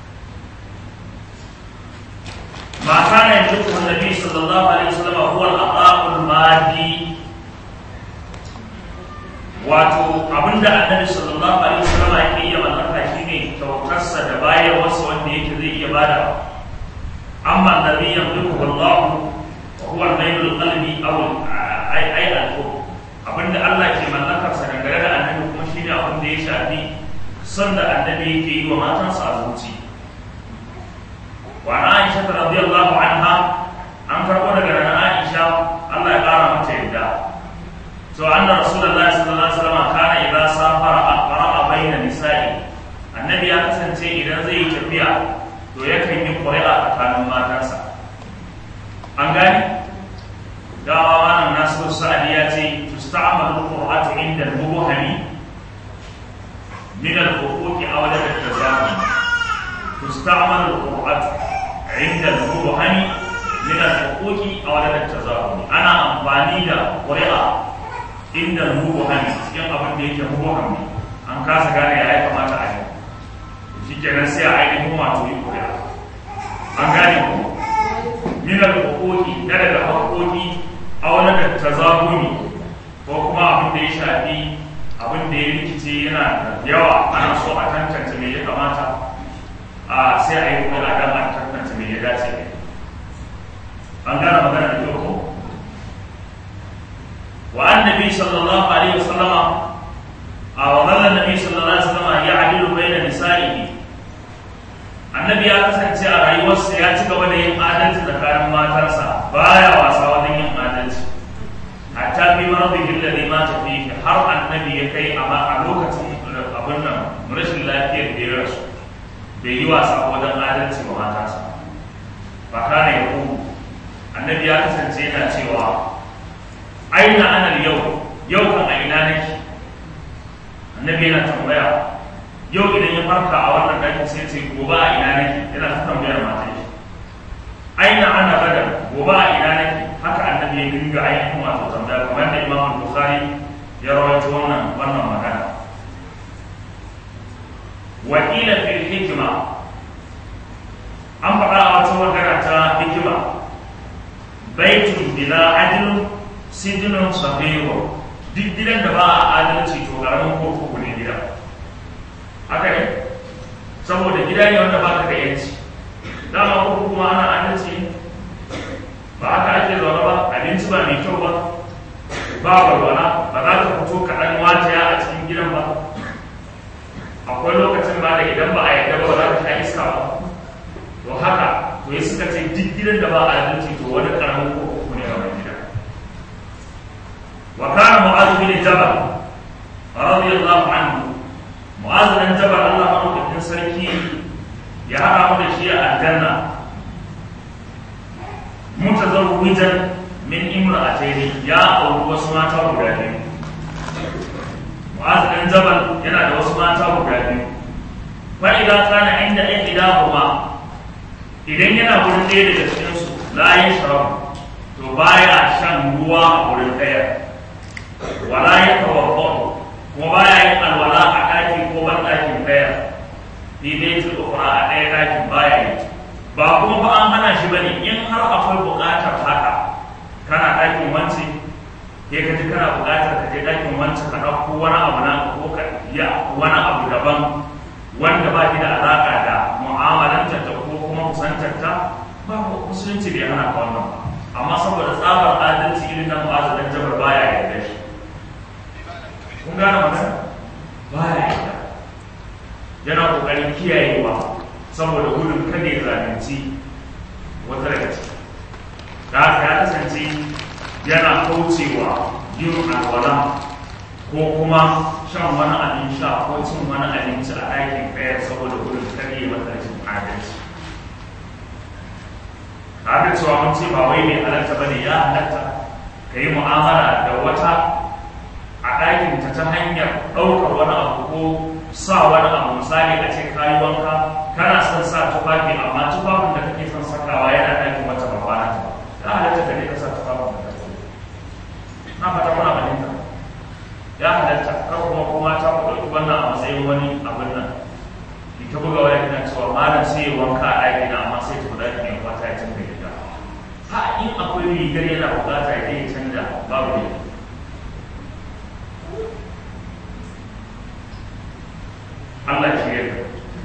ما كان يملكه النبي صلى الله عليه وسلم هو العطاء المادي wato abinda annabi sallallahu alaihi wasallam yake iya mallaka shine kyautarsa da bayarwarsa wanda yake zai iya bada amma annabi yamliku wallahu wa huwa al-maylul qalbi aw ay ay al abinda Allah ke mallakar sa dangane da annabi kuma shine abin da ya shafi son da annabi yake yi wa matansa a zuci wa Aisha radiyallahu anha an karbo daga Aisha Allah ya kara mata yadda to anna rasulullahi sallallahu alaihi wasallam kana idza safara aqra'a baina nisa'i annabi ya kasance idan zai yi tafiya to yakan yi ƙuri'a tsakanin matansa an gani dawa wannan nasu sa'adi ya ce tusta'malu qur'atu inda al-mubhami min al-huquqi aw la tazami tusta'malu qur'atu inda al-mubhami min al-huquqi aw la tazami ana amfani da ƙuri'a inda mubahami cikin abin da yake mubahami an kasa gane ya ya kamata a yi shi kenan sai a ainihin wato yi kuri'a an gane ku minar hukuki na daga haƙoƙi a wani da tazabuni ko kuma abin da ya shafi abin da ya rikice yana da yawa ana so a tantance me ya kamata a sai a yi kuri'a don a tantance me ya dace an gane magana da kyau ko وعن النبي صلى الله عليه وسلم وظل النبي صلى الله عليه وسلم يعدل بين نسائه annabi ya kasance a rayuwarsa ya ci gaba da yin adalci tsakanin matarsa baya wasa wajen yin adalci hatta fi maradihi alladhi mata fihi har annabi ya kai amma a lokacin abin nan rashin lafiyar da ya rasu bai yi wasa wajen adalci wa matarsa ba kana ya annabi ya kasance yana cewa aina ana yau yau kan a ina nake annabi yana tambaya yau idan ya farka a wannan ɗakin sai ce gobe a ina nake yana ta tambayar matan shi aina ana gada gobe a ina nake haka annabi ya dinga ainihin wato tambaya kamar da imam bukhari ya rawaito wannan wannan magana wa ila fil hikma an faɗa a wata magana ta hikima baitun bila adlun sidinun sahihu duk gidan da ba a adalci to karamin kurkuku ne gida haka ne saboda gida ne wanda ba ka da yanci dama kurkuku ma ana adalci ba haka ake zaune ba abinci ba mai kyau ba ba walwala ba za ka fito kaɗan wataya a cikin gidan ba akwai lokacin ba da idan ba a yarda ba za ka sha iska ba to haka to ya suka ce duk gidan da ba a adalci to wani karamin kurkuku ne a wani gida وكان معاذ بن جبل رضي الله عنه معاذ بن جبل الله عنه بن سركي يا هذا شيء الجنة متزوجا من امرأتين يا أو وسما تابعين معاذ بن جبل ينا da wasu mata guda biyu fa idza kana inda ihdahuma idan yana wurin ɗaya daga cikin su la yashrabu to baya shan ruwa a wurin ɗaya wala ya tawaffau kuma baya yin alwala a ɗaki ko ban ɗakin ɗaya ni dai ta ukura a ɗaya ɗakin baya yi ba kuma ba an hana shi bane in har akwai buƙatar haka kana ɗakin wance ya ka ji kana buƙatar ka je ɗakin wance ka ɗauko wani abu na ko ka ya wani abu daban wanda ba shi da alaƙa da mu'amalantar ta ko kuma kusantar ta ba musulunci bai hana ka wannan ba amma saboda tsabar adalci irin na mu'azu dan jabar baya yarda shi kun gane magana baya yarda yana kokarin kiyayewa saboda gudun kada ya zalunci wata daga ciki da haka ya kasance yana kaucewa yin alwala ko kuma shan wani abin sha ko cin wani abinci a ɗakin ɗaya saboda gudun kada ya mata rashin adalci har da cewa mun ce ba wai mai halatta ba ne ya halatta ka yi mu'amala da wata a ɗakin ta ta hanyar ɗaukar wani abu ko sa wani abu misali a ce kayi wanka kana son sa tufafi amma tufafin da kake son sakawa yana ɗakin wata ba kwana ta ya halatta ka ne ka sa tufafin da kake na fata muna halatta kar kuma kuma ta ku ɗauki wannan a matsayin wani abin nan ni ta buga waya kina cewa malam sai ya wanka a ɗaki na amma sai ta buɗa ne kwata ya canza gida ha in akwai rigar yana buƙata ya je ya canja babu ne Allah shi yarda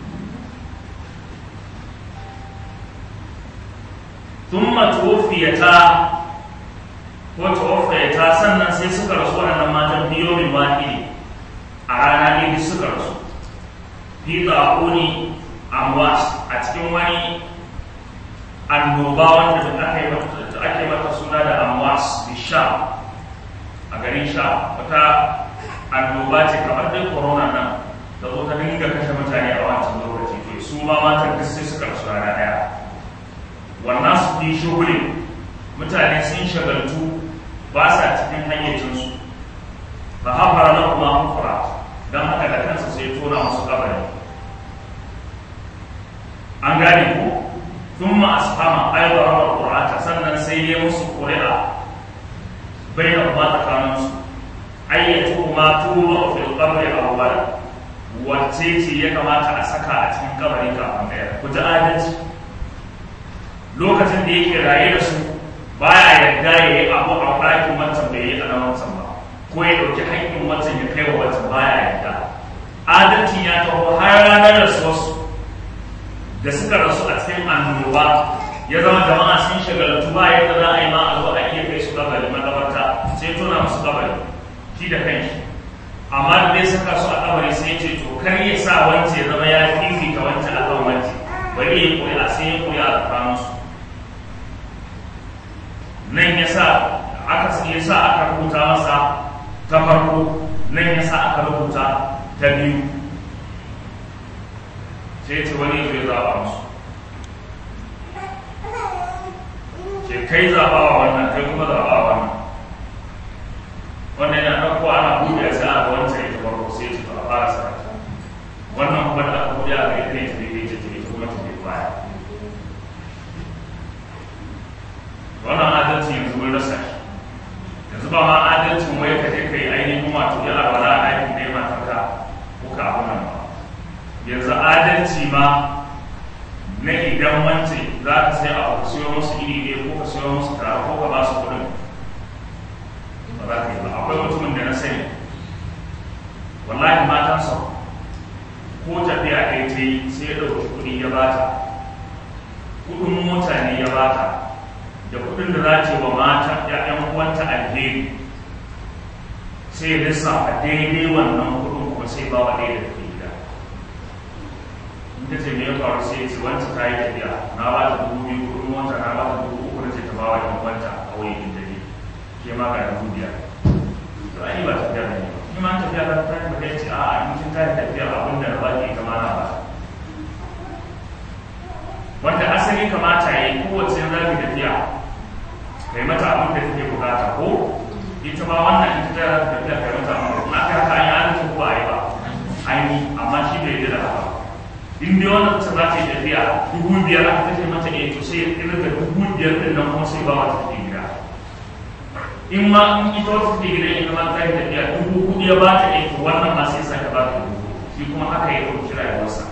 ثم توفيتا ko tawaffayata sannan sai suka rasu waɗannan matan biyo min wahidi a rana ne duk suka rasu fi tsakuni amwas a cikin wani annoba wanda aka yi mata ake mata suna da amwas bi sha a garin sha wata annoba ce kamar dai corona nan da zo ta dinga kashe mutane a wancan lokaci to su ma matan duk sai suka rasu rana ɗaya wannan su fi shugulin mutane sun shagaltu ba sa cikin hayyacinsu ba hafara na kuma hafara don haka da kansa sai tona musu kabari an gane ko sun ma asfama aibar wa ƙurata sannan sai ya musu ƙuri'a bai da kuma tsakaninsu ayyatu kuma tuba a fil kabari awwal wacce ce ya kamata a saka a cikin kabari kafin ɗaya ku ji adalci lokacin da yake raye da su baya yarda ya yi abu a ɗakin wancan bai yi a wancan ba ko ya ɗauki haƙƙin wancan ya kai wa wancan baya yarda adalci ya taho har ranar da su da suka rasu a cikin annoba ya zama jama'a sun shagaltu ba yadda za a yi ma a zo a iya kai su kabari makabarta sai tona musu kabari shi da kanshi amma da dai saka su a kabari sai ce to kar ya sa wance ya zama ya fifita wancan akan wance bari ya koyi a sai ya koyi a tsakaninsu nan ya sa aka ya sa aka rubuta masa ta farko nan ya sa aka rubuta ta biyu sai ce wani zai zaɓa musu ce kai zaɓa wa wannan kai kuma zaɓa wa wannan wannan yana ɗauko ana buɗe sai a wancan ita farko sai ce to a fara sarrafa wannan kuma da aka buɗe a ga ita ne ta bai ta ita kuma ta bai baya wannan adalci yanzu mun rasa shi yanzu ba ma adalcin wai ka je ka yi ainihin wato ya alwala a ɗakin da ya matarka ko ka abu nan ba yanzu adalci ma na idan wance za ka sai abu ka siyo musu iri ɗaya ko ka siyo musu tare ko ka ba su kuɗin ba za ka yi ba akwai mutumin da na sani wallahi matansa ko tafiya ɗaya ta yi sai ya ɗauki kuɗi ya bata kuɗin mota ne ya bata da kudin da za ce wa mata ‘ya'yan uwanta alheri sai ya lissafa daidai wannan kudin kuma sai ba wa ɗaya da ke gida in ta ce me ya faru sai ya ce wancan ta yi tafiya na ba ta dubu biyu kudin wanta na ba ta dubu uku da ce ta ba wa ‘yan uwanta a wani in tafi ke ma ga dubu biyar to ai ba tafiya ne ba ni ma tafiya ta ta ba ya ce a'a in kin ta yi tafiya abin da na ba ke ita ma na ba wanda asali kamata ya yi kowace zafi tafiya kai mata abin da take bukata ko ita ma wannan ita ta tafiya kai mata abin na kai haka an yi adalci ko ba a yi ba an yi amma shi bai yi da haka in dai wannan ta za ta yi tafiya dubu biyar aka kashe mata ne to sai irin da dubu biyar din nan kuma sai ba wata take gida in ma in ita wata take gida ita ma ta yi tafiya dubu hudu ya ba ta ne to wannan ma sai sake ba ta dubu shi kuma haka ya ɗauki rayuwarsa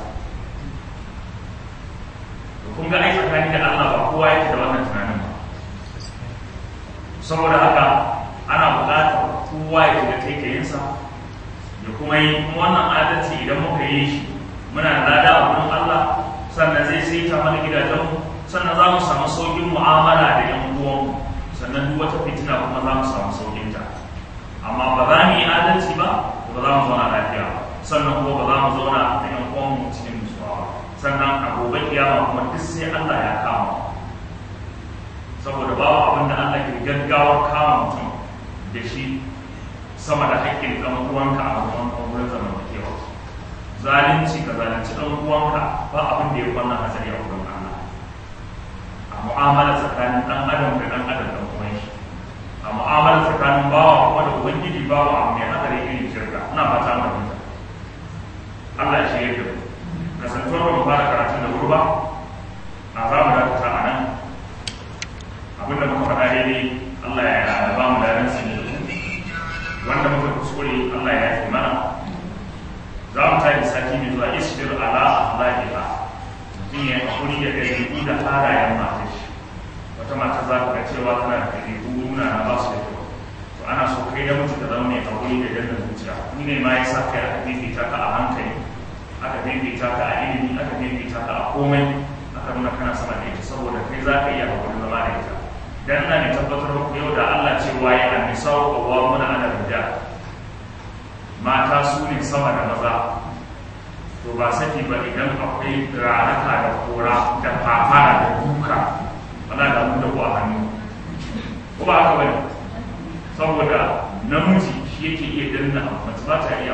kun ga ai tsakani da Allah ba kowa yake da wannan tunanin ba saboda haka ana buƙatar kowa ya shiga taikayinsa da kuma yi kuma wannan adalci idan muka yi shi muna da lada a wurin Allah sannan zai saita mana gidajenmu sannan za mu samu sauƙin mu'amala da yan uwanmu sannan duk wata fitina kuma za mu samu sauƙin ta amma ba za mu yi adalci ba ba za mu zauna lafiya ba sannan kuma ba za mu zauna da yan uwanmu cikin nutsuwa ba sannan a gobe kiyama kuma duk sai Allah ya kama saboda babu abin da Allah ke gaggawar kama mutum da shi sama da haƙƙin ɗan uwanka a gaban wurin zamantakewa zalunci ka zalunci ɗan uwanka ba abin da ya kwanna hatsari a wurin Allah a mu'amala tsakanin ɗan adam da ɗan adam ɗan uwan shi a mu'amala tsakanin bawa kuma da ubangiji bawa abu mai hatsari irin shirka ina fata mu fahimta Allah ya shirya da mu kasantuwar ba mu fara karatun da wuri ba a za mu dakata a nan abinda muka faɗa daidai Allah ya ba mu da ransa ne wanda muka kuskure Allah ya yi mana za mu tafi sati mai zuwa isbir ala akhlaqiha mutum ya hakuri da ɗabi'u da halayen matar shi wata mata za ka ga cewa tana da ɗabi'u nuna na ba su da kyau to ana so kai da mutu ka zama mai hakuri da danna zuciya ni ne ma ya sa kai aka fifita ka a hankali aka fifita ka a ilimi aka fifita ka a komai aka nuna kana sama da ita saboda kai za ka iya hakuri zama da ita dan na ne tabbatar muku yau da Allah cewa ya annisa wa qawwamuna ala rijal mata su ne sama da maza to ba saki ba idan akwai ranaka da kora da fafara da duka wala da mun da ku a hannu ko ba haka bane saboda namiji shi yake iya danna abu mace ba ta iya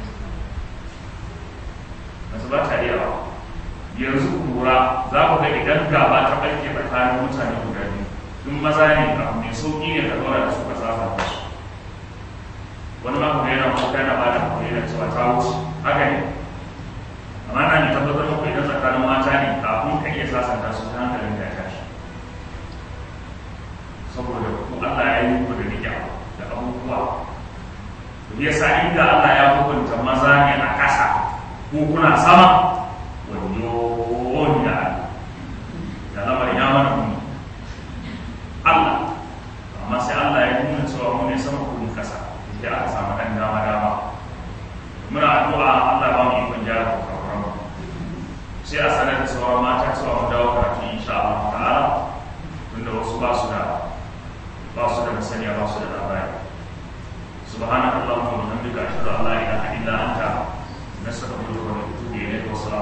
mace ba ta iya yanzu kura za ku ga idan gaba ta ɓarke tsakanin mutane guda biyu in maza ne abu mai sauƙi ne ka zauna da su ka saba da su wani ma kuma yana kuka yana ba da kuma yana cewa ta wuce haka ne amma na ne tabbatar muku idan tsakanin mata ne kafin ka iya sasanta su ta hankalin da ya tashi saboda ku Allah ya yi muku da niyya da abubuwa to yasa inda Allah ya hukunta maza ne a ƙasa ko kuna sama wayo da da lamarin ya mana muni Allah amma sai Allah ya nuna cewa mu ne sama ko ƙasa da aka samu ɗan dama dama muna addu'a Allah ba mu ikon gyara kurakuran sai a sanar da sauran mata cewa mu dawo karatu insha Allah ta'ala tunda wasu ba su da ba su da masaniya ba su da labari subhanaka allahumma wa bihamdika ashhadu an la ilaha illa anta nastaghfiruka wa natubu ilayk wa